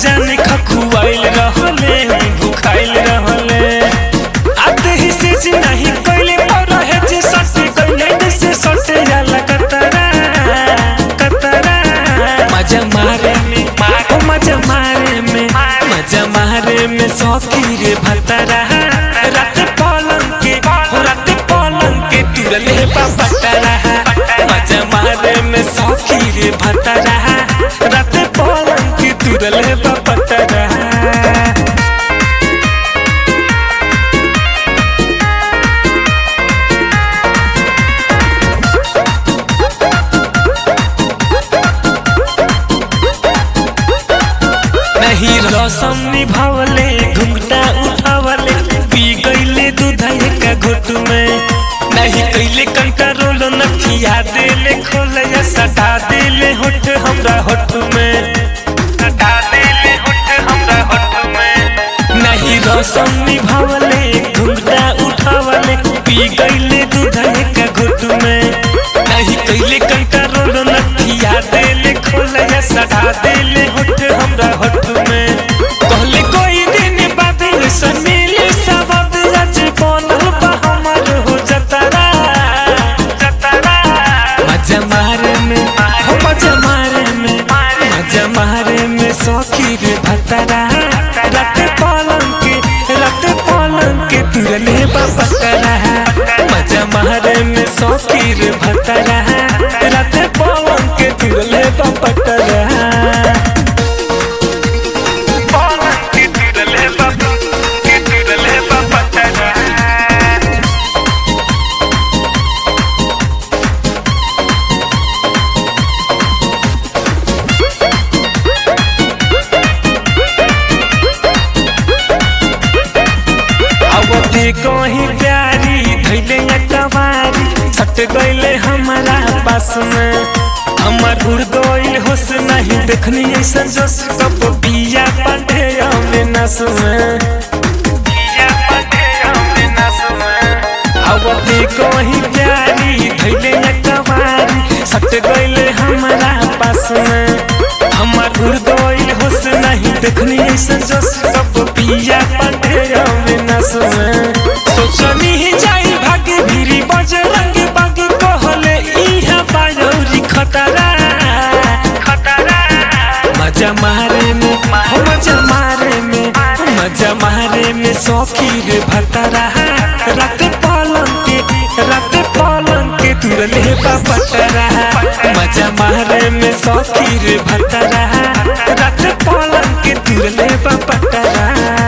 जाने खखुआइल रहले भुखाइल रहले आते ही से जी नहीं कइले और रहे जे सटे कइले जैसे सटे जाला कतरा कतरा मजा मारे में ओ मजा मारे में मजा मारे में सौकी रे भतरा रात पलंग के हो रात पलंग के तुरले बाबतरा मजा मारे में सौकी रे भतरा रात पलंग के तुरले बाबतरा नहीं रसम निभावले घुंघटा उठावले पी गईले दूधये का घुट में नहीं कैले कंट्रोल नथिया देले खोले या सटा देले होठ हमरा होठ में सटा देले होठ हमरा होठ में नहीं रसम निभावले घुंघटा उठावले पी गईले दूधये का घुट में नहीं कैले कंट्रोल नथिया देले खोले या सटा देले होठ हमरा होठ में कहले कोई दिन बाद से मिले सबद आज बनल बा हमर हो जतरा जतरा मजा मारे में हो मजा मारे में मजा मारे में सौखी रे भतरा रात पलंग के रात पलंग के तुरले बपतरा मजा मारे में सौखी रे भतरा रात पलंग के तुरले बपतरा पलंग के तुरले बप के तुरले बपतरा आवते कहीं प्यारी धैले या कवारी सट गईले हमारा पास में हमर उड़ गईल होश नहीं देखनी ऐसा जोश कप पिया पांडे में नस में पिया पांडे में नस में आवते कहीं प्यारी धैले या कवारी सट गईले हमारा पास में हमर उड़ गईल होश नहीं देखनी ऐसा जोश कप पिया पांडे में नस में सोचनी ही जाई भागे भीरी बजरंग बाग कहले इहा बायौरी खतरा खतरा मजा मारे में हो मजा मारे में मजा मारे में सौखी रे भतरा रात पलंग के रात पलंग के तुरले बापतरा मजा मारे में सौखी रे भतरा रात पलंग के तुरले बापतरा